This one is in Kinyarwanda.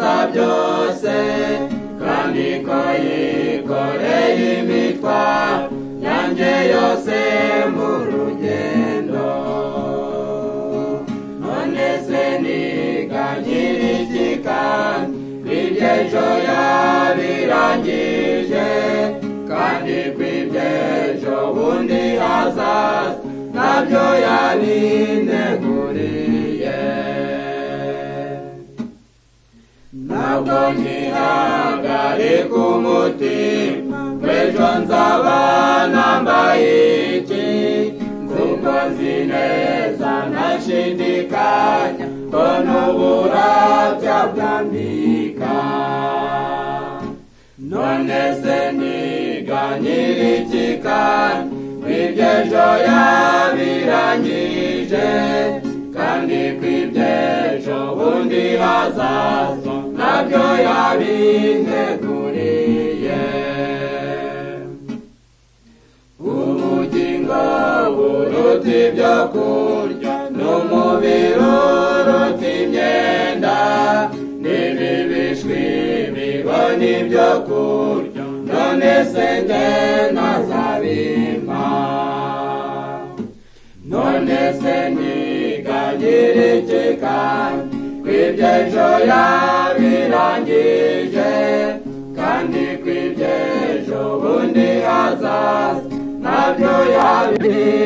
byose kandi ko yikoreye imitwaro yanjye yose mu rugendo none se niga nyir'iki kandi kw'ibyejo yabirangije kandi kw'ibyejo bundi hazaza nabyo yanineguriye ntabwo nkihagarika umutima w'ejo nzaba nambaye iki nziko nzi neza ntashidikanya ko n'uburabya bwambika none se niga nyir'iki kandi kw'ibyejo yabirangije kandi kw'ibyejo bundi hazaza nabyo yabinteguriye ubugingo buruta ibyo kurya n'umubiri uruta imyenda n'ibi bishwi bibona ibyo kurya none se nge nazabimpa none se nigagire ikikanya kw'ibyejo yabirangije kandi kw'ibyejo bundi hazaza nabyo yabirangije